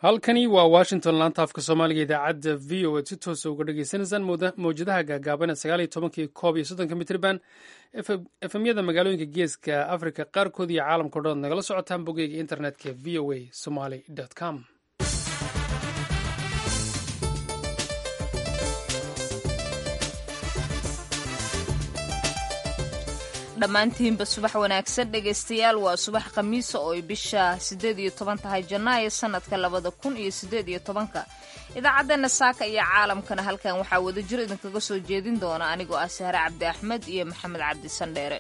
halkani waa washington laanta afka soomaaliga idaacadda v o a si toosa uga dhagaysanaysaan mawjadaha gaagaaban sagaal iyo tobankii koob iyo soddonka mitriban efemyada magaalooyinka geeska africa qaarkood iyo caalamka o dhan ad nagala socotaan bogeyga internetka v o a somaly com dhammaantiinba subax wanaagsan dhegaystayaal waa subax khamiisa oo ay bisha siddeed iyo toban tahay janaayo sanadka labada kun iyo siddeed iyo tobanka idaacaddeena saaka iyo caalamkana halkan waxaa wada jir idinkaga soo jeedin doona anigoo ah sahre cabdi axmed iyo maxamed cabdi sandheere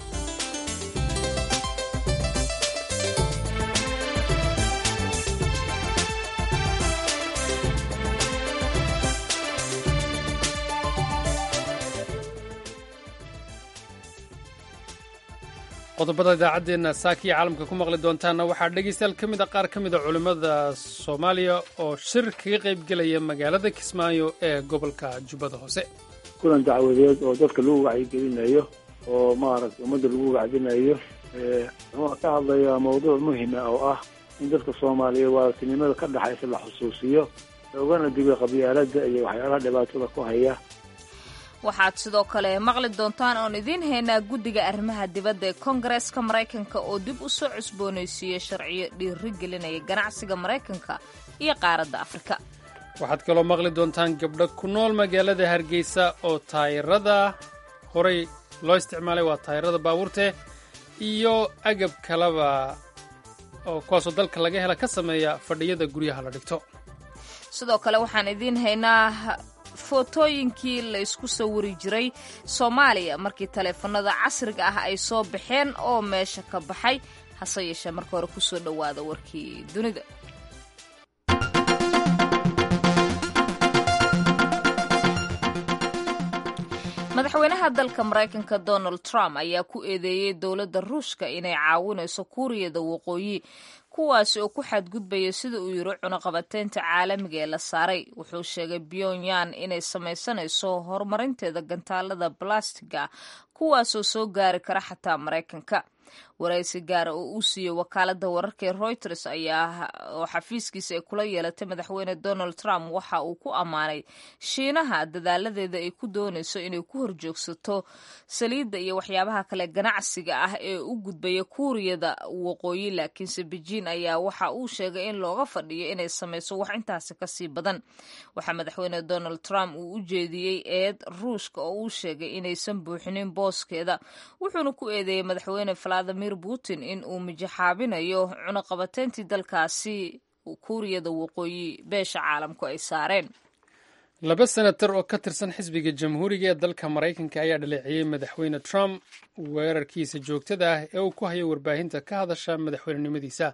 qodobada idaacaddeena saaka iyo caalamka ku maqli doontaanna waxaa dhegaystayaal ka mid a qaar ka mid a culimmada soomaaliya oo shir kaga qayb gelaya magaalada kismaayo ee gobolka jubbada hoose kulan dacwadeed oo dadka lagu wacyigelinayo oo maaragtay ummadda lagu wacdinayo wuxuu ka hadlayaa mawduuc muhima oo ah in dadka soomaaliya waartinimada ka dhexaysa la xusuusiyo loogana digo qabyaaladda iyo waxyaalaha dhibaatada ku haya waxaad sidoo kale maqli doontaan oon idiin haynaa guddiga arrimaha dibadda ee koongareeska maraykanka oo dib u soo cusboonaysiiyey sharciyo dhiiri gelinaya ganacsiga maraykanka iyo qaaradda afrika waxaad kaloo maqli doontaan gabdho ku nool magaalada hargeysa oo taayirada horay loo isticmaalay waa taayirada baabuurte iyo agab kaleba oo kuwaasoo dalka laga hela ka sameeya fadhiyada guryaha la dhigto sidoo kale waxaan idiin haynaa footooyinkii la isku sawiri jiray soomaaliya markii taleefanada casriga ah ay soo baxeen oo meesha ka baxay hase yeeshee marka hore kusoo dhowaada warkii dunida madaxweynaha dalka maraykanka donald trump ayaa ku eedeeyey dowladda ruushka inay caawinayso kuuriyada waqooyi kuwaasi oo ku xadgudbaya sida uu yiri cunaqabateynta caalamiga ee la saaray wuxuu sheegay pyongyang inay samaysanayso horumarinteeda gantaalada balastiga kuwaasoo soo gaari kara xataa maraykanka waraysi gaara oo uu siiyey wakaalada wararka ee reuters ayaa oo xafiiskiisa ay kula yeelatay madaxweyne donald trump waxa uu ku ammaanay shiinaha dadaaladeeda ay ku doonayso inay ku horjoogsato saliidda iyo waxyaabaha kale ganacsiga ah ee u gudbaya kuuriyada waqooyi laakiinse beijing ayaa waxa uu sheegay in looga fadhiyo inay samayso wax intaasi kasii badan waxaa madaxweyne donald trump uu u jeediyey eed ruushka oo uu sheegay inaysan buuxinin booskeeda wuxuuna ku eedeeyey madaxweyne valadimir putin in uu mijaxaabinayo cunaqabateyntii dalkaasi kuuriyada waqooyi beesha caalamku ay saareen laba senatar oo ka tirsan xisbiga jamhuuriga ee dalka maraykanka ayaa dhaleeciyey madaxweyne trump weerarkiisa joogtada ah ee uu ku hayo warbaahinta ka hadasha madaxweynenimadiisa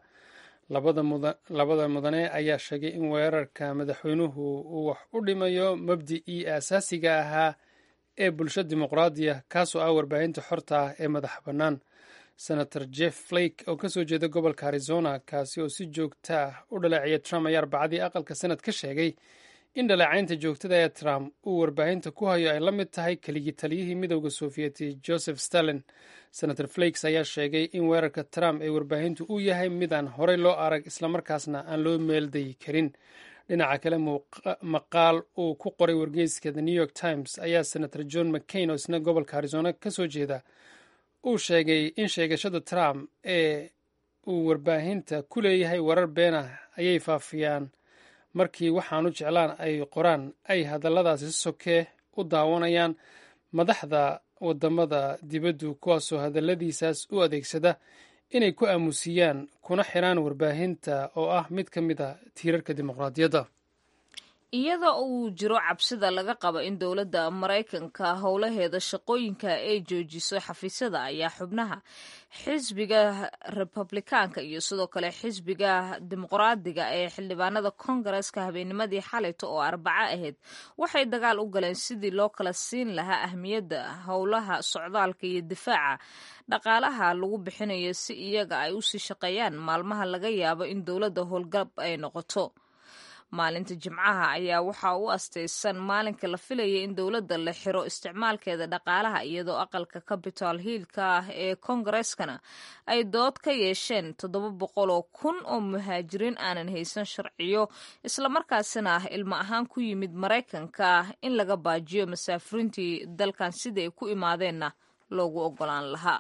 labada mudane ayaa sheegay in weerarka madaxweynuhu uu wax u dhimayo mabdicii aasaasiga ahaa ee bulsho dimuqraadiya kaasoo ah warbaahinta xorta ah ee madaxa bannaan senator jeff flake oo kasoo jeeda gobolka arizona kaasi oo si joogta ah u dhaleeciyay trump ayaa arbacadii aqalka senad ka sheegay in dhaleecaynta joogtada ee trump uu warbaahinta ku hayo ay la mid tahay keligii taliyihii midowda sofiyeeti joseph stalin senator flakes ayaa sheegay in weerarka trump ee warbaahintu uu yahay midaan horey loo arag islamarkaasna aan loo meeldayi karin dhinaca kale maqaal uu ku qoray wargeyska the new york times ayaa senator john mccain oo isna gobolka arizona kasoo jeeda uu sheegay in sheegashada trump ee uu warbaahinta ku leeyahay warar been ah ayay faafiyaan markii waxaanu jeclaan ay qoraan ay hadalladaasi sokee u daawanayaan madaxda wadamada dibaddu kuwaasoo hadalladiisaas u adeegsada inay ku aamusiyaan kuna xiraan warbaahinta oo ah mid ka mid a tiirarka dimuqraadiyadda iyadoo uu jiro cabsida laga qabo in dowladda maraykanka howlaheeda shaqooyinka ay joojiso xafiisyada ayaa xubnaha xisbiga republikaanka iyo sidoo kale xisbiga dimuqraadiga ee xildhibaanada kongareska habeennimadii xalayta oo arbaco ahayd waxay dagaal u galeen sidii loo kala siin lahaa ahmiyadda howlaha socdaalka iyo difaaca dhaqaalaha lagu bixinayo si iyaga ay usii shaqeeyaan maalmaha laga yaabo in dowladda howlgab ay noqoto maalinta jimcaha ayaa waxaa u astaysan maalinka la filaya in dowladda la xiro isticmaalkeeda dhaqaalaha iyadoo aqalka capital hiilka ah ee kongareskana ay dood ka yeesheen toddoba boqol oo kun oo muhaajiriin aanan haysan sharciyo islamarkaasina ah ilmo ahaan ku yimid maraykanka in laga baajiyo masaafuriintii dalkan sida ay ku imaadeenna loogu ogolaan lahaa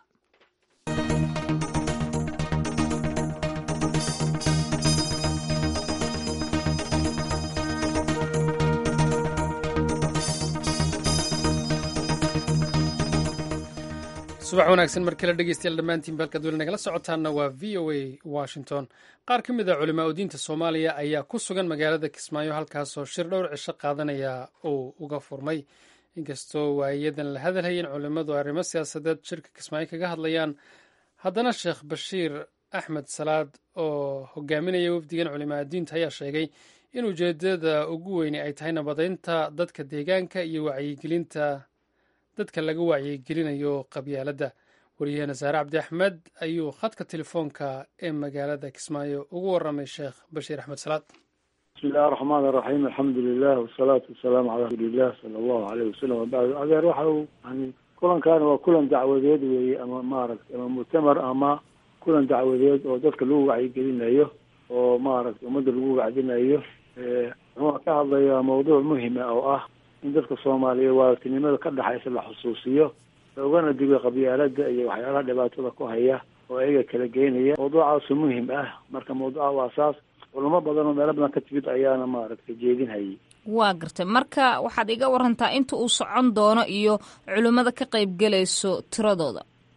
subax wanaagsan mar kale dhegeystayaal dhammaantiin balkaad weli nagala socotaanna waa v o a washington qaar ka mid a culimaa u diinta soomaaliya ayaa ku sugan magaalada kismaayo halkaasoo shir dhowr cisho qaadanaya uu uga furmay inkastoo waayadan la hadalhayen culimmadu arrimo siyaasadeed shirka kismaayo kaga hadlayaan haddana sheekh bashiir axmed salaad oo hogaaminaya wafdigan culimaa diinta ayaa sheegay in ujeedada ugu weyni ay tahay nabadeynta dadka deegaanka iyo wacyigelinta dadka laga wacyigelinayo qabyaaladda wariyaheena saare cabdi axmed ayuu khadka telefoonka ee magaalada kismaayo ugu waramay sheekh bashiir axmed salaad bismi illahi araxmaan araxiim alxamdu lilah wasalaatu wasalaamu calaa rasuuliillah sala allahu aleyh wasalam wabacdu adeer waxa uu yani kulankaani waa kulan dacwadeed weeye ama maaragtay ama muctamar ama kulan dacwadeed oo dadka lagu wacyigelinayo oo maaragtay ummadda lagu wacdinayo wuxuuna ka hadlayaa mawduuc muhima oo ah in dadka soomaaliyeed waaragtinimada ka dhexaysa la xusuusiyo loogana digo qabyaalada iyo waxyaalaha dhibaatada ku haya oo ayaga kala geynaya mawduucaasu muhim ah marka mawduuca waa saas culamo badan oo meelo badan ka timid ayaana maaragtay jeedinhayay waa gartay marka waxaad iga warantaa inta uu socon doono iyo culimmada ka qaybgelayso tiradooda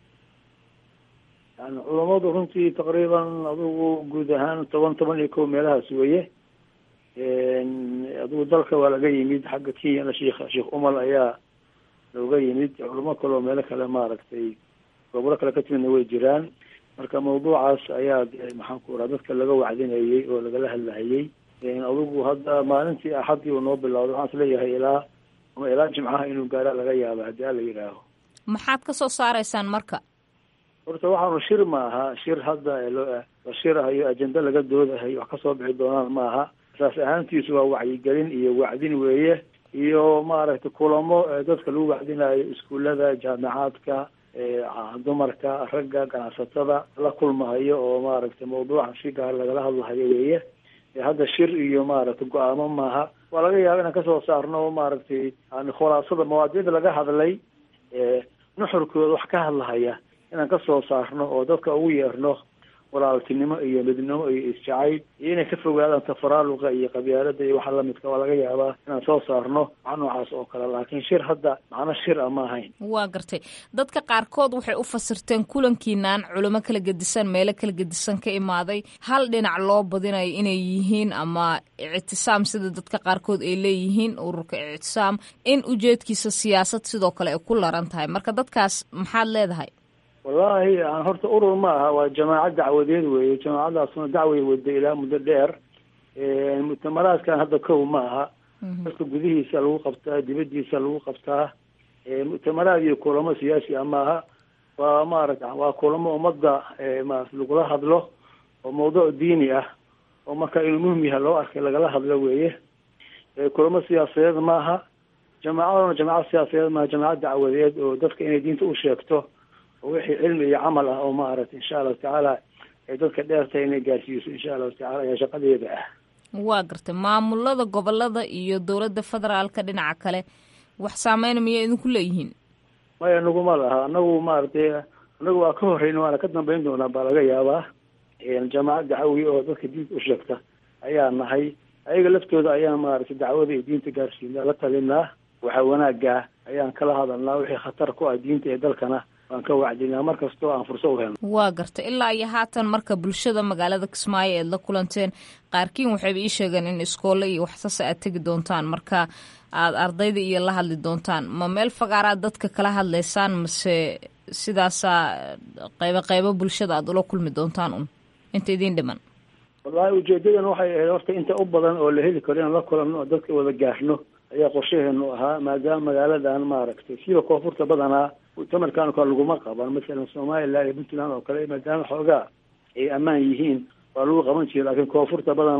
yani culamadu runtii taqriiban adugu guud ahaan toban toban iyo kow meelahaas weeye adigu dalka waa laga yimid xagga kenyana sheikh sheekh umal ayaa looga yimid culamo kale oo meelo kale maaragtay gobolo kale ka timidna way jiraan marka mawduucaas ayaa maxaan ku raha dadka laga wacdinayey oo lagala hadlahayey adigu hadda maalintii axadii uu noo bilowday waxaan isleeyahay ilaa ama ilaa jimcaha inuu gaara laga yaaba haddii ala yidhaaho maxaad ka soo saaraysaan marka horta waxaanu shir ma aha shir hadda la shirahayo ajenda laga doodahayo wax kasoo bixi doonaan ma aha saas ahaantiisu waa wacyigelin iyo wacdin weeye iyo maaragtay kulamo dadka lagu wacdinayo iskuullada jaamicaadka dumarka ragga ganacsatada la kulmahayo oo maaragtay mawduuca si gaar lagala hadlahayo weeye hadda shir iyo maaragtay go-aamo maaha waa laga yaaba inaan kasoo saarno maaragtay yani khulaasada mawaadiicda laga hadlay nuxurkooda wax ka hadlahaya inaan kasoo saarno oo dadka ugu yeerno walaaltinimo iyo midnimo iyo isjacayl iyo inay ka fogaadaan tafaraaluqa iyo qabyaalada iyo waxa lamidka waa laga yaabaa inaan soo saarno wax noocaas oo kale laakiin shir hadda macno shir a ma ahayn waa gartay dadka qaarkood waxay u fasirteen kulankiinaan culimo kala gedisan meelo kala gedisan ka imaaday hal dhinac loo badinayo inay yihiin ama ictisaam sida dadka qaarkood ay leeyihiin ururka ictisaam in ujeedkiisa siyaasad sidoo kale ay ku laran tahay marka dadkaas maxaad leedahay wallahi horta urur ma aha waa jamaaca dacwadeed weeye jamaacadaasuna dacway wada ilaa muddo dheer muctamaraadkan hadda kow ma aha dadka gudihiisa lagu qabtaa dibadiisa lagu qabtaa muctamaraad iyo kulamo siyaasi ah maaha waa maarata waa kulamo ummadda marat lagula hadlo oo mawduuc diini ah oo marka inuu muhim yahay loo arkay lagala hadlo weeye kulamo siyaasadeed maaha jamaacaduna jamacad siyaasadeed maaha jamacad dacwadeed oo dadka inay diinta u sheegto oo wixii cilmi iyo camal ah oo maaragtay insha allahu tacaala ay dadka dheertahay inay gaarsiiso insha allahu tacala ayaa shaqadeeda ah waa gartay maamulada gobolada iyo dowladda federaalka dhinaca kale wax saameyn miyay idinku leeyihiin maya naguma laha anagu maaragtay anagu waa ka horreyn waana ka dambeyn doonaa baa laga yaabaa jamaacad dacwi oo dadka diinta u sheegta ayaa nahay ayaga laftooda ayaan maaragtay dacwada iyo diinta gaarsiinaa la talinaa waxa wanaagaa ayaan kala hadalnaa wixii khatar ku ah diinta ee dalkana waan ka wacdinaa mar kastoo aan furso u helno waa garta ilaa iyo haatan marka bulshada magaalada kismaayo eed la kulanteen qaarkiin waxayba ii sheegeen in iskoolle iyo waxsase aad tegi doontaan marka aad ardayda iyo la hadli doontaan ma meel fagaaraad dadka kala hadlaysaan mase sidaasaa qaybo qaybo bulshada aad ula kulmi doontaan un inta idiin dhiman wallahi ujeedadan waxay ahayd horta inta u badan oo la heli karo inaan la kulanno oo dadka wada gaarno ayaa qorshaheenu ahaa maadaama magaaladan maaragtay siba koonfurta badanaa muctamarkan kale laguma qaban masalan somaliland iyo puntland oo kale maadaama xoogaa ay ammaan yihiin waa lagu qaban jira laakiin koonfurta badanaa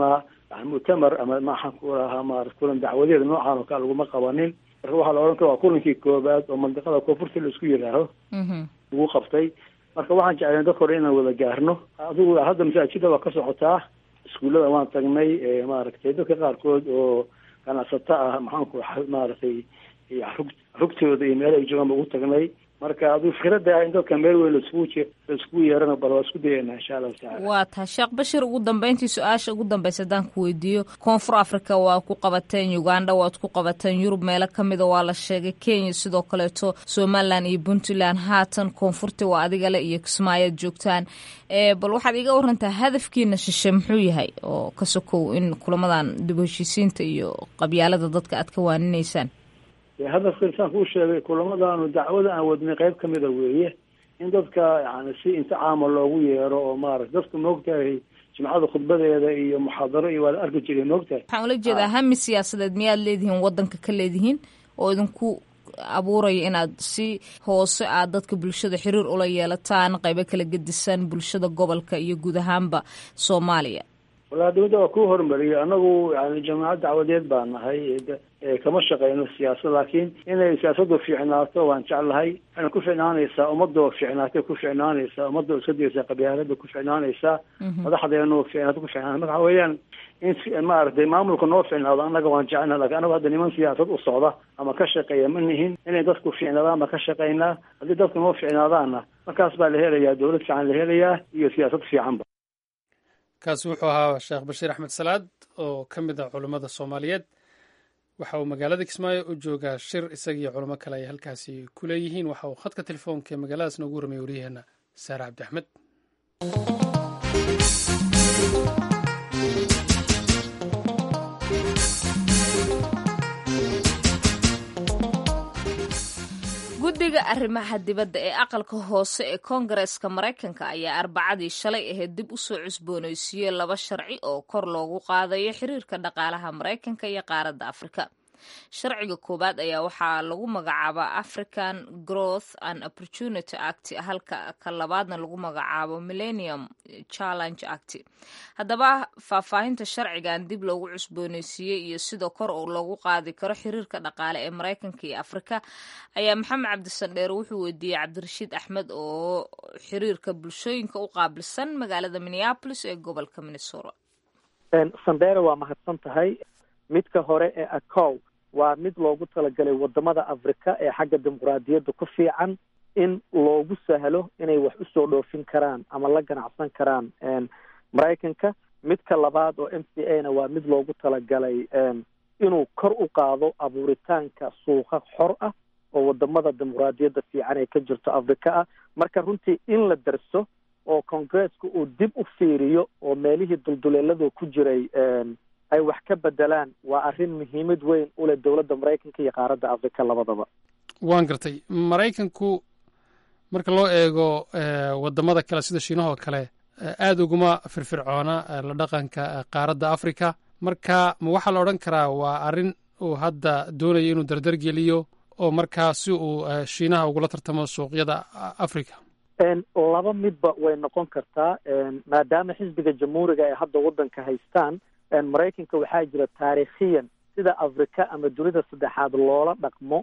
yani muctamar ama maxaan ku rahaa marat kulan dacwadeed noocan oo kale laguma qabanin marka waxaa la odhan kara waa kulankii koobaad oo mandiqada koonfurta la isku yidhaaho lagu qabtay marka waxaan jeclayn dadka hore inaan wada gaarno adigu hadda masaajida waa ka socotaa iskuullada waan tagnay maaragtay dadka qaarkood oo ganacsato ah maxaanku maaragtay rug rugtooda iyo meel ay joogaan ba ugu tagnay marka aduu fikrada in dadka meel weyn laiskugu je laiskugu yeerana bal waa isku dayana insha allahu tacala waa tahay sheekh bashir ugu dambeyntii su-aasha ugu dambeysa haddaan ku weydiiyo koonfur africa waa ku qabateen uganda waad ku qabateen yurub meelo kamida waa la sheegay kenya sidoo kaleeto somalilan iyo puntland haatan koonfurta waa adigale iyo kismaayoad joogtaan bal waxaad iga warantaa hadafkiina shishe muxuu yahay oo ka sokow in kulamadan dib u heshiisiinta iyo qabyaalada dadka aad ka waaninaysaan hadafka insaan kuu sheegay kulamadaanu dacwada aan wadnay qayb kamida weeye in dadka yani si inticaama loogu yeero oo maarata dadku maogtahay jimcada khudbadeeda iyo muxaadaro iyo waa la arki jiray maogtahay waxaan ula jeedaa hami siyaasadeed miyaad leedihiin wadanka ka leedihiin oo idinku abuuraya inaad si hoose aad dadka bulshada xiriir ula yeelataan qaybo kala gedisan bulshada gobolka iyo guud ahaanba soomaaliya walahi dawladda waa ku hormariyay anagu yani jamaacad dacwadeed baa nahay kama shaqeyno siyaasad laakiin inay siyaasadu fiicnaato waan jeclahay waxayna ku ficnaanaysaa ummadoo fiicnaatay ku ficnaanaysaa ummadoo iska daysa qabyaalada ku ficnaanaysaa madaxdeenu fiicnaato ku ficnaan marka waxa weeyaan in maaragtay maamulka noo ficnaado annaga waan jecelna lakin anagu hadda niman siyaasad u socda ama ka shaqeeya ma nihin inay dadku fiicnaadaan baan ka shaqeynaa haddii dadku noo ficnaadaanna markaas baa la helayaa dawlad fiican la helayaa iyo siyaasad fiicanba kaasi wuxuu ahaa sheekh bashiir axmed salaad oo ka mid ah culummada soomaaliyeed waxa uu magaalada kismaayo u joogaa shir isagiiyo culamo kale ay halkaasi ku leeyihiin waxa uu khadka telefoonka ee magaaladaas noogu warramay waryaheena saare cabdi axmed guddiga arrimaha dibadda ee aqalka hoose ee koongareeska maraykanka ayaa arbacadii shalay ahayd dib u soo cusboonaysiiyey laba sharci oo kor loogu qaadayo xiriirka dhaqaalaha maraykanka iyo qaaradda afrika sharciga koowaad ayaa waxaa lagu magacaabaa african growth and opportunity act halka ka labaadna lagu magacaabo millennium challenge act haddaba faahfaahinta sharcigan dib loogu cusbooneysiiyey iyo sida kor oo loogu qaadi karo xiriirka dhaqaale ee maraykanka iyo afrika ayaa maxamed cabdisandheer wuxuu weydiiyey cabdirashiid axmed oo xiriirka bulshooyinka u qaabilsan magaalada minneapolis ee gobolka minnesota sandheere waa mahadsan tahay midka hore ee acow waa mid loogu talagalay wadamada afrika ee xagga dimuquraadiyadda ku fiican in loogu sahlo inay wax usoo dhoofin karaan ama la ganacsan karaan maraykanka midka labaad oo m c a na waa mid loogu talagalay inuu kor u qaado abuuritaanka suuqa xor ah oo wadamada dimuquraadiyadda fiican ee ka jirto afrika ah marka runtii in la darso oo congresska uu dib u fiiriyo oo meelihii dulduleeladu ku jiray ay wax ka bedelaan waa arrin muhiimad weyn u leh dowladda maraykanka iyo qaaradda afrika labadaba waan gartay maraykanku marka loo eego wadamada kale sida shiinahoo kale aada uguma firfircoona la dhaqanka qaaradda africa marka ma waxaa la odhan karaa waa arrin uu hadda doonayo inuu dardar geliyo oo markaa si uu shiinaha ugula tartamo suuqyada africa laba midba way noqon kartaa maadaama xisbiga jamhuuriga ay hadda waddanka haystaan maraykanka waxaa jira taariikhiyan sida afrika ama dunida saddexaad loola dhaqmo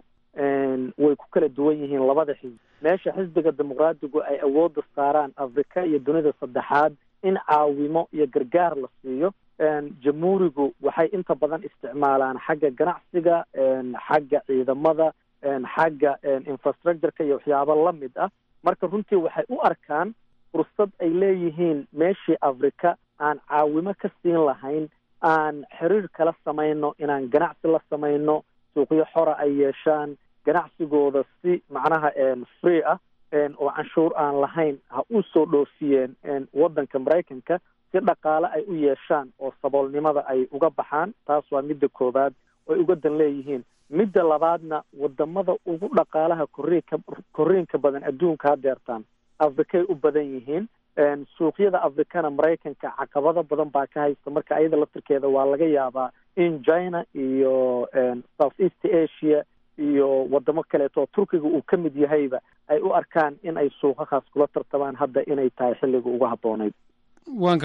way ku kala duwan yihiin labada xisbi meesha xisbiga dimuqraadigu ay awoodda saaraan afrika iyo dunida saddexaad in caawimo iyo gargaar la siiyo jamhuurigu waxay inta badan isticmaalaan xagga ganacsiga xagga ciidamada xagga infrastructureka iyo waxyaabo lamid ah marka runtii waxay u arkaan fursad ay leeyihiin meeshii afrika aan caawimo ka siin lahayn aan xiriir kala samayno inaan ganacsi la samayno suuqyo xora ay yeeshaan ganacsigooda si macnaha free ah oo canshuur aan lahayn ha u soo dhoofiyeen waddanka maraykanka si dhaqaale ay u yeeshaan oo saboolnimada ay uga baxaan taas waa midda koowaad oy uga dan leeyihiin midda labaadna wadamada ugu dhaqaalaha koriinka koriinka badan adduunka hadeertaan afrikay u badan yihiin suuqyada afrikana maraykanka caqabado badan baa ka haysta marka ayada laftirkeeda waa laga yaabaa in china iyo south east asia iyo wadamo kaleeto turkiga uu ka mid yahayba ay u arkaan in ay suuqahaas kula tartamaan hadda inay tahay xilliga ugu habboonayd waan gartay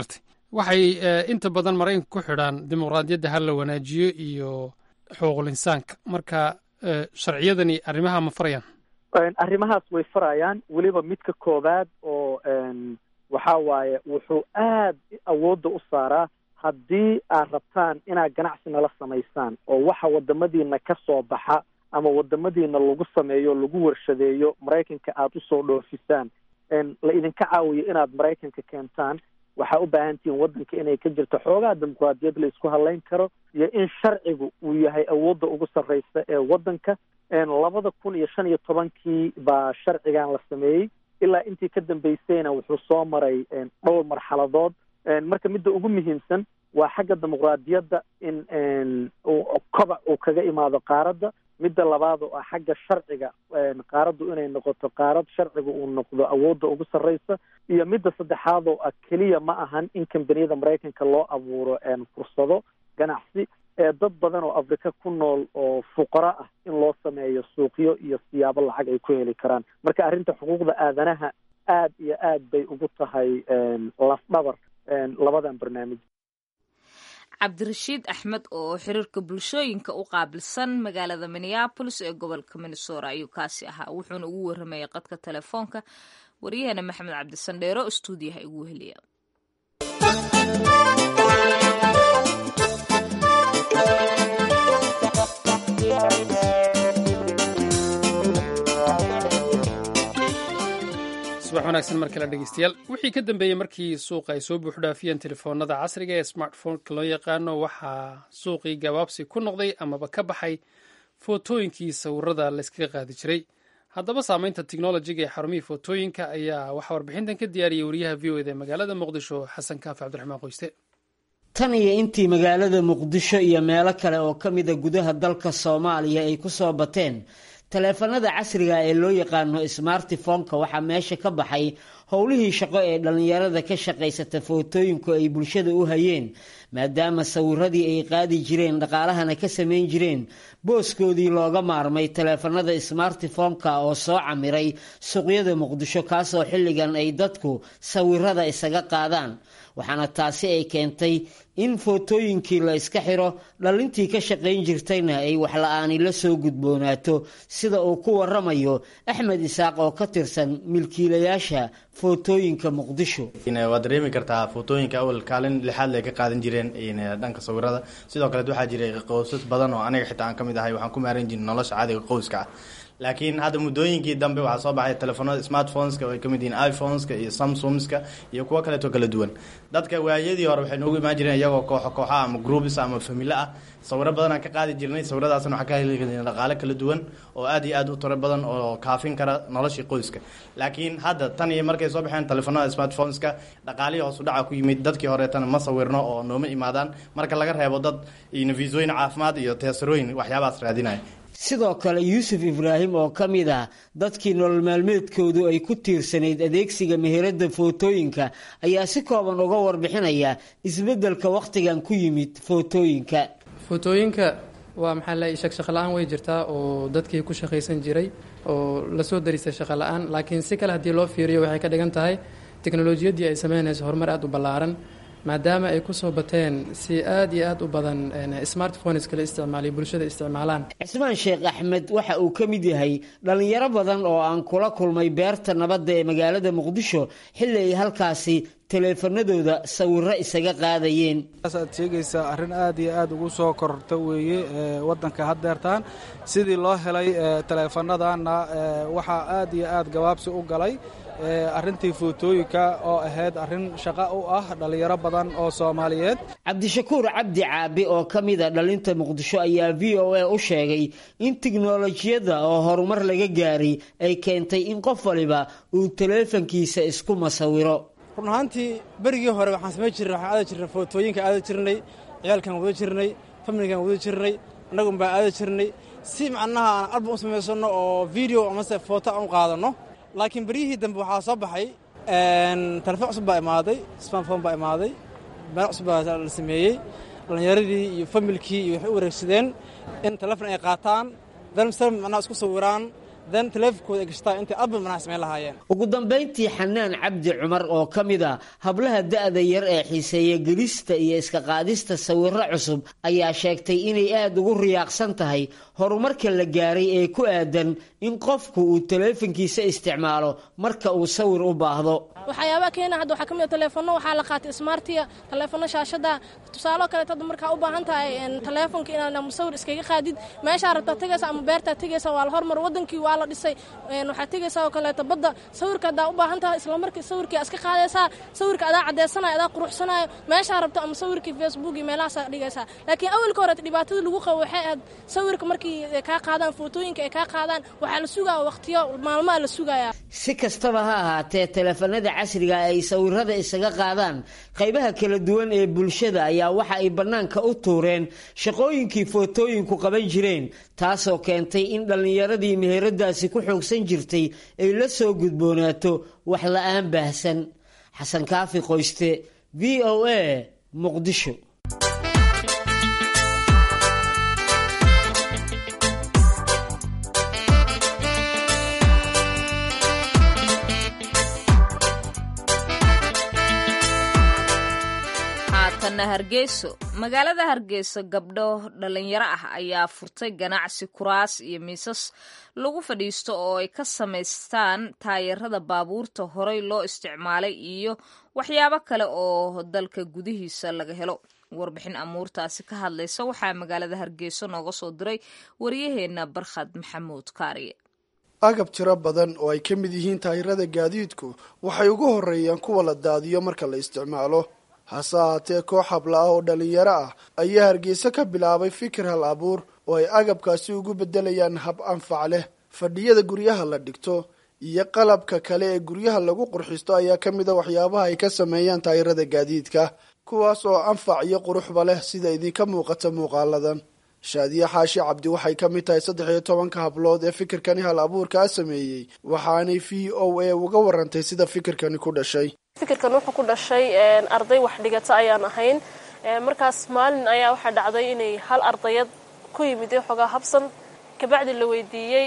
waxay inta badan maraykanka ku xidhaan dimuqraadiyadda ha la wanaajiyo iyo xuquuqul insaanka marka sharciyadani arrimaha ma farayaan arrimahaas way farayaan weliba midka koowaad oo waxa waaye wuxuu aad awoodda u saaraa haddii aad rabtaan inaad ganacsi nala samaysaan oo waxa wadamadiina ka soo baxa ama wadamadiina lagu sameeyo lagu warshadeeyo maraykanka aada usoo dhoofisaan la idinka caawiyo inaad maraykanka keentaan waxaa u baahan tihiin waddanka inay ka jirto xoogaa dimuqraadiyad la isku hadlayn karo iyo in sharcigu uu yahay awoodda ugu sarreysa ee waddanka labada kun iyo shan iyo tobankii baa sharcigan la sameeyey ilaa intii ka dambeysayna wuxuu soo maray dhowr marxaladood marka midda ugu muhiimsan waa xagga dimuqraadiyadda in kobac uu kaga imaado qaaradda midda labaad oo ah xagga sharciga qaaraddu inay noqoto qaarad sharciga uu noqdo awoodda ugu sarreysa iyo midda saddexaad oo ah keliya ma ahan in kambaniyada maraykanka loo abuuro fursado ganacsi dad badan oo afrika ku nool oo fuqaro ah in loo sameeyo suuqyo iyo siyaabo lacag ay ku heli karaan marka arrinta xuquuqda aadanaha aad iyo aad bay ugu tahay lafdhabar labadan barnaamij cabdirashiid axmed oo xiriirka bulshooyinka u qaabilsan magaalada minneabolis ee gobolka minnesota ayuu kaasi ahaa wuxuuna ugu waramayay qadka telefoonka waryaheena maxamed cabdisandheero oo stuudiyaha igu heliya subax wanaagsan mar kale dhegeystayaal wixii ka dambeeyey markii suuqa ay soo buuxdhaafiyeen telefoonada casriga ee smartphoneka loo yaqaano waxaa suuqii gabaabsi ku noqday amaba ka baxay footooyinkii sawirada layskaga qaadi jiray haddaba saameynta technolojiga ee xarumihii footooyinka ayaa waxaa warbixintan ka diyaariyey wariyaha v o eda magaalada muqdisho xasan kaafi cabdiraxmaan qoyste tan iyo intii magaalada muqdisho iyo meelo kale oo ka mida gudaha dalka soomaaliya ay ku soo bateen taleefanada casriga ee loo yaqaano smartifonka waxaa meesha ka baxay howlihii shaqo ee dhallinyarada ka shaqaysata footooyinku ay bulshada u hayeen maadaama sawiradii ay qaadi jireen dhaqaalahana ka samayn jireen booskoodii looga maarmay taleefanada smartifonka oo soo camiray suuqyada muqdisho kaasoo xilligan ay dadku sawirada isaga qaadaan waxaana taasi ay keentay in footooyinkii la iska xiro dhallintii ka shaqayn jirtayna ay waxla-aani la soo gudboonaato sida uu ku waramayo axmed isaaq oo ka tirsan milkiilayaasha footooyinka muqdisho waad dareemi kartaa footooyinka awal kaalin lixaad le ka qaadan jireen dhanka sawirada sidoo kaleet waxaa jiray qoysas badan oo aniga xitaa aan ka mid ahay waxaan ku maaran jirin nolosha caadiga qoyska ah laakiin hadda muddooyinkii dambe waxaa soo baxay telefoonada smartphoneska oo ay kamid yihiin iphoneska iyo samsungska iyo kuwo kaleeto kala duwan dadka waayadii hore waxay noogu imaan jireen iyagoo kooxo kooxa ama groups ama familo ah sawiro badan aan ka qaadi jirnay sawiradaasna waxaa ka heli karnay dhaqaale kala duwan oo aad iyo aad u tiro badan oo kaafin kara noloshii qoyska laakiin hadda tan iyo markay soo baxeen telefoonada smartphoneska dhaqaalihii hoos u dhaca ku yimid dadkii horeetana ma sawirno oo nooma imaadaan marka laga reebo dad visooyin caafimaad iyo teesarooyin waxyaabahaas raadinaya sidoo kale yuusuf ibraahim oo ka mid ah dadkii nolol maalmeedkoodu ay ku tiirsanayd adeegsiga meherada footooyinka ayaa si kooban uga warbixinaya isbeddelka wakhtigan ku yimid footooyinka footooyinka waa maxaa la shaqshaqo la-aan way jirtaa oo dadkii ku shaqaysan jiray oo lasoo darisay shaqo la-aan laakiin si kale haddii loo fiiriyo waxay ka dhigan tahay teknolojiyaddii ay sameynayso horumar aada u ballaaran maadaama ay kusoo bateen si aad iyo aad u badan smartphoneska la isticmaaliyo bulshada isticmaalaan cismaan sheekh axmed waxa uu ka mid yahay dhallinyaro badan oo aan kula kulmay beerta nabadda ee magaalada muqdisho xilli ay halkaasi taleefanadooda sawiro isaga qaadayeen aad sheegaysaa arrin aad iyo aad ugu soo kororta weeye wadanka haddeertaan sidii loo helay taleefanadanna waxaa aad iyo aad gabaabsi u galay arrintii footooyinka oo ahayd arrin shaqo u ah dhallinyaro badan oo soomaaliyeed cabdishakuur cabdi caabi oo ka mida dhalinta muqdisho ayaa v o a u sheegay in tiknolojiyadda oo horumar laga gaaray ay keentay in qof waliba uu taleefankiisa isku masawiro run ahaantii berigii hore waxaan samayn jirnay waxaan aada jirnay footooyinka aada jirnay ciyaalkan wada jirnay familigan wada jirnay annagun baa aada jirnay si macnaha aan album u samaysanno oo video amase footo aan u qaadanno laakiin beryihii dambe waxaa soo baxay telefoon cusub baa imaaday smartphone baa imaaday meel cusub baa la sameeyey dhallinyaradii iyo familkii iyo waxay u wareegsadeen in telefon ay qaataan dalmsal macnaha isku sawiraan dan taleefonkooda ay gashtaa intay album manaha samayn lahaayeen ugu dambayntii xanaan cabdi cumar oo ka mid a hablaha da'da yar ee xiiseeya gelista iyo iska qaadista sawirro cusub ayaa sheegtay inay aada ugu riyaaqsan tahay horumarka la gaaray ee ku aadan in qofku uu taleefankiisa isticmaalo marka uu sawir u baahdo waxyaabaha keena hadda waxaa ka mid a taleefono waxaa la qaatay smartiya taleefono shaashada tusaalo kaleeto hadda markaa u baahan tahay taleefonka inaad musawir iskaga qaadid meeshaa rabtaa tegaysa ama beertaa tegaysa waa la hormar wadankii waa la dhisay waxaad tegaysaa oo kaleeto badda sawirka haddaa u baahan tahay isla markii sawirkii iska qaadaysaa sawirka adaa caddeysanayo adaa quruxsanayo meeshaa rabto ama sawirkii facebook iyo meelahaasaa dhigaysaa laakiin awalka hore dhibaatada lagu qabo waxay ahayd sawirka markii kaa qaadaan footooyinka ay kaa qaadaan waxaa la sugaya waqtiyo maalmaha la sugayaa si kastaba ha ahaatee taleefanada casriga ay sawirada isaga qaadaan qaybaha kala duwan ee bulshada ayaa waxa ay bannaanka u tuureen shaqooyinkii footooyinku qaban jireen taasoo keentay in dhallinyaradii meheradaasi ku xoogsan jirtay ay la soo gudboonaato wax la-aan baahsan xasan kaafi qoyste v o a muqdisho haatanna hargeyso magaalada hargeyso gabdho dhalinyaro ah ayaa furtay ganacsi kuraas iyo miisas lagu fadhiisto oo ay ka samaystaan taayarada baabuurta horey loo isticmaalay iyo waxyaabo kale oo dalka gudihiisa laga helo warbixin amuurtaasi ka hadlaysa waxaa magaalada hargeyso nooga soo diray waryaheena barkhad maxamuud kaariye agab tiro badan oo ay ka mid yihiin taayirada gaadiidku waxay ugu horeeyaan kuwa la daadiyo marka la isticmaalo hase ahaatee koox habla ah oo dhallinyaro ah ayaa hargeysa ka bilaabay fikir hal abuur oo ay agabkaasi ugu beddelayaan hab anfac leh fadhiyada guryaha la dhigto iyo qalabka kale ee guryaha lagu qurxisto ayaa ka mid a waxyaabaha ay ka sameeyaan taayirada gaadiidka kuwaas oo anfac iyo quruxba leh sida idinka muuqata muuqaaladan shaadiye xaashi cabdi waxay ka mid tahay saddex iyo tobanka hablood ee fikirkani hal abuurkaa sameeyey waxaanay v o a uga warantay sida fikirkani ku dhashay fikirkan wuxuu ku dhashay arday wax dhigata ayaan ahayn markaas maalin ayaa waxaa dhacday inay hal ardayad ku yimid xoogaa habsan kabacdi la weydiiyey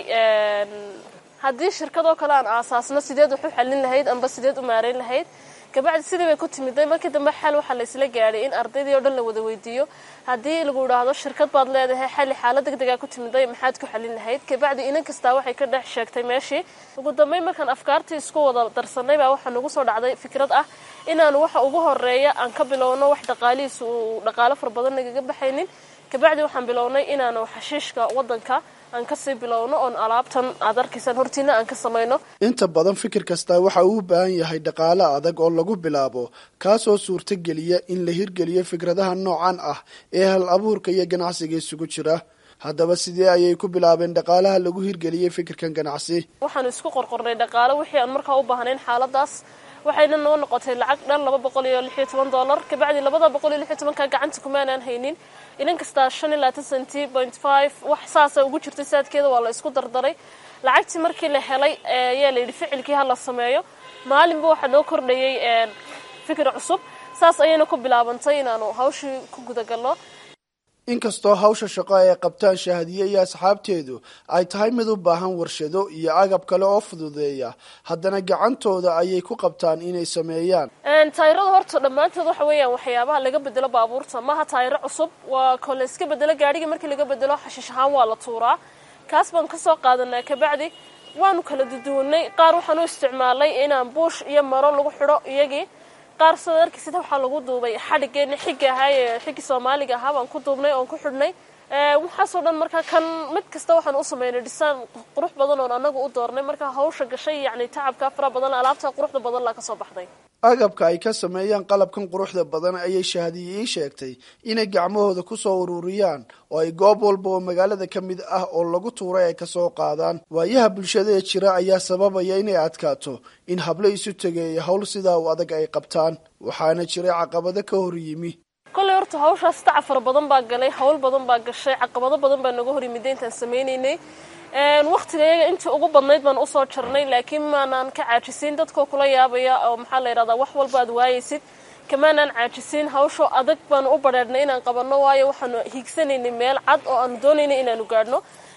haddii shirkadoo kale aan aasaasno sideed wax u xallin lahayd amba sideed u maareyn lahayd kabacdi sidii bay ku timiday markii dambe xal waxaa la isla gaadhay in ardaydii oo dhan la wada weydiiyo haddii lagu idhaahdo shirkad baad leedahay xalli xaalad deg degaa ku timiday maxaad ku xallin lahayd kabacdi inan kastaa waxay ka dhex sheegtay meeshii ugu dambeyn markaan afkaartii isku wada darsanay baa waxaa nagu soo dhacday fikrad ah inaanu waxa ugu horeeya aan ka bilowno wax dhaqaalihiisa uu dhaqaalo fara badan nagaga baxaynin kabacdi waxaan bilownay inaanu xashiishka wadanka aan kasii bilowno oon alaabtan aad arkaysaan hortiina aan ka samayno inta badan fikir kastaa waxa uu u baahan yahay dhaqaale adag oo lagu bilaabo kaasoo suurtogeliya in la hirgeliyo fikradaha noocan ah ee hal abuurka iyo ganacsiga isugu jira haddaba sidee ayay ku bilaabeen dhaqaalaha lagu hirgeliyey fikirkan ganacsi waxaanu isku qorqornay dhaqaale wixii aan markaa u baahnayn xaaladaas waxayna noo noqotay lacag dhan laba boqol iyo lix iyo toban dollar kabacdi labada boqol iyo lix iyo tobanka gacanta kumaanaan haynin inan kastaa shan iyo labaatan centi point five wax saasa ugu jirtay saadkeeda waa la isku dardaray lacagtii markii la helay ayaa la yidhi ficilkii ha la sameeyo maalinba waxaa noo kordhayay fikir cusub saas ayayna ku bilaabantay inaanu hawshii ku gudagalno inkastoo hawsha shaqo ay qabtaan shahadiye iyo asxaabteedu ay tahay mid u baahan warshado iyo agab kale oo fududeeya haddana gacantooda ayay ku qabtaan inay sameeyaan taayirada horta dhammaantood waxa weeyaan waxyaabaha laga bedelo baabuurta maaha taayiro cusub waa ko la iska bedelo gaadhigii markii laga bedelo xashiish ahaan waa la tuuraa kaas baan kasoo qaadanaa kabacdi waanu kala duduwanay qaar waxaan u isticmaalay inaan buush iyo maro lagu xidho iyagii qaar sida arkaysid waxaa lagu duubay xadhigeeni xigga ahaa ee xiggi soomaaliga ahaa baan ku duubnay oon ku xidhnay waxaasoo dhan markaa kan mid kasta waxaan u sameynay dhisaan qurux badan oon anagu u doornay markaa hawsha gashay yacni tacabka fara badan alaabta quruxda badan laa kasoo baxday agabka ay ka sameeyaan qalabkan quruxda badan ayay shahadiye ii sheegtay inay gacmahooda kusoo ururiyaan oo ay goob walba oo magaalada ka mid ah oo lagu tuuray ay kasoo qaadaan waayaha bulshada ee jira ayaa sababaya inay adkaato in hablo isu tegeeya howl sidaa u adag ay qabtaan waxaana jiray caqabado ka hor yimi kolley horta hawshaas tacab fara badan baa galay hawl badan baa gashay caqabado badan baa naga hor yimida intaan sameynaynay waqtiga iyaga intii ugu badnayd baan usoo jarnay laakiin maanaan ka caajisiin dadkoo kula yaabaya oo maxaa la yidhahdaa wax walba aad waayaysid kamaanaan caajisiin hawsho adag baanu u badheedhnay inaan qabanno waayo waxaanu hiigsanaynay meel cad oo aanu doonaynay inaanu gaadhno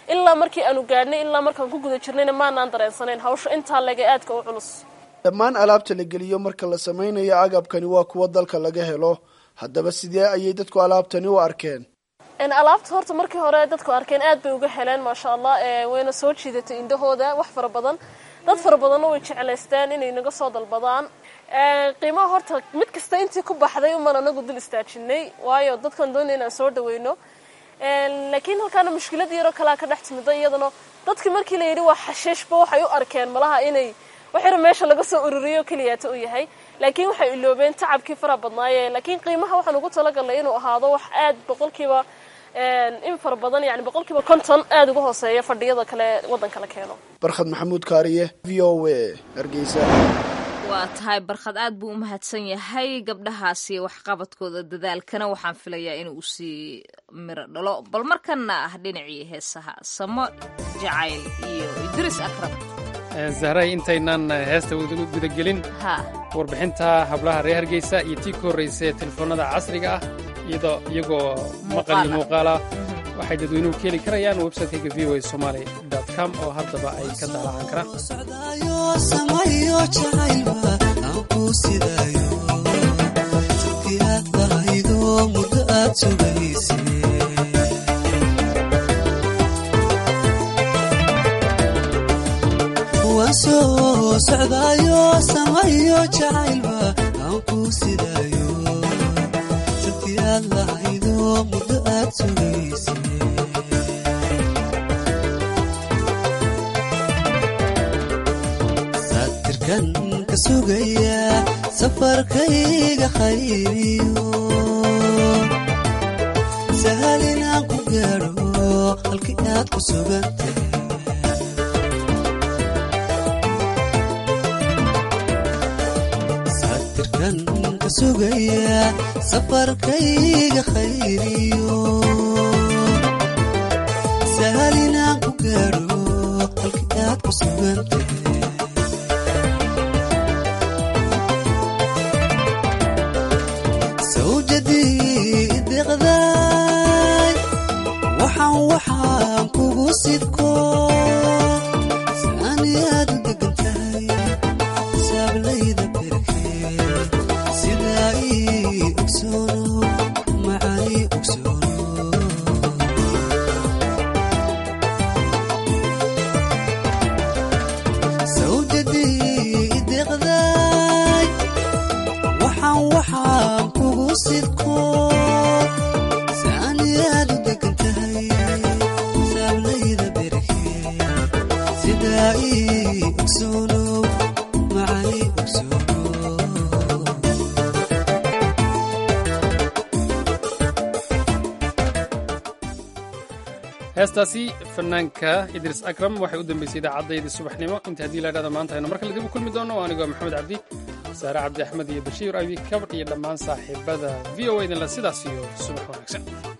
ilaa markii aanu gaadhnay ilaa markaan ku guda jirnayna maanaan dareensanayn hawsha intaa lega aadka u culus dhammaan alaabta la geliyo marka la samaynayo agabkani waa kuwa dalka laga helo haddaba sidee ayay dadku alaabtani u arkeen alaabta horta markii hore dadku arkeen aad bay uga heleen maasha allah wayna soo jiidatay indhahooda wax fara badan dad fara badanna way jeclaysteen inay naga soo dalbadaan qiimaha horta mid kasta intii ku baxday uman anagu dul istaajinay waayo dadkan doonay inaan soo dhaweyno laakiin halkaana mushkilad yaroo kalea ka dhex timida iyadana dadki markii la yidhi waa xashiishba waxay u arkeen malaha inay waxyar meesha laga soo ururiyo keliyaata u yahay laakiin waxay iloobeen tacabkii fara badnaaye laakiin qiimaha waxaan ugu talagalnay inuu ahaado wax aad boqolkiiba in fara badan yani boqolkiiba konton aada uga hooseeya fadhiyada kale waddanka la keeno barkhad maxamuud kaariye v o a hargeysa waa tahay barkhad aad buu u mahadsan yahay gabdhahaasi waxqabadkooda dadaalkana waxaan filayaa inuu usii miro dhalo bal markana ah dhinacii heesaha samo jacayl iyo idris akram zahray intaynan heesta gudagelin warbixinta hablaha reer hargeysa iyo tii ka horraysa ee telefoonada casriga ah iyagoo maqal iyo muuqaalah waxay dadweynuhu ka heli karayaan websiteka v o a somaali com oo haddaba ay ka daalacan karaan soo socdaayo samayo jacaylba aan ku sidaayo sabti aad lahaydo muddo aad sugayse saatirkan ka sugaya safarkayga khayriyo sahal inaan ku gaadho halkii aad ku sugantay sugaya safarkayga khayriyo sahal inaan ku gaadho halkii aad ku sugantay sawjadii deqday waxaan waxaan kugu sidko saani aad u degan tahay saablayda heestaasi fanaanka idris akram waxay u dambeysay idaacaddayda subaxnimo inta haddii laydhahda maanta aynu mar kale dib u kulmi doono anigoo maxamed cabdi saare cabdi axmed iyo bashiir abi kabr iyo dhammaan saaxiibada v o idinla sidaas iyo subax wanaagsan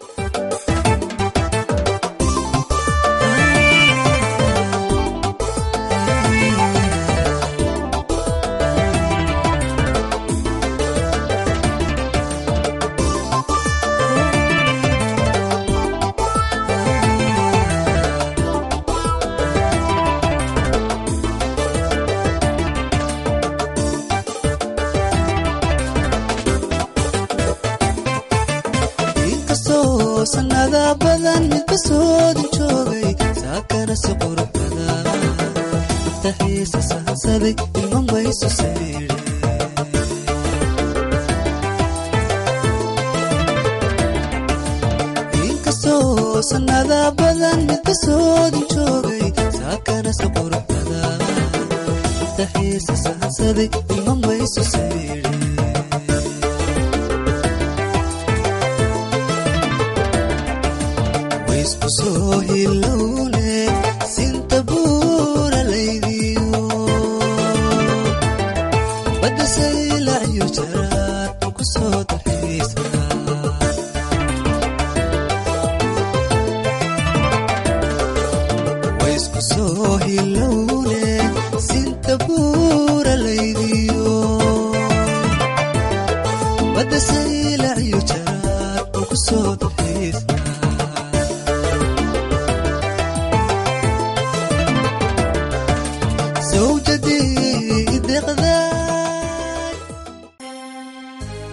sanada badan midka soodin joogay saakana si qurux badan maftaxiisa sahansaday ilma mayso sayre inkastoo sanada badan midka soodin joogay saakana si qurux badan maftaxiisa sahansaday ilma mayso sayre iskusoo hilowle sinta buura laydiyo badda saylacyo jaraad ku soo dalxiisa waiskusoo hilowle sinta buura laydiyo badda saylacyo jaraad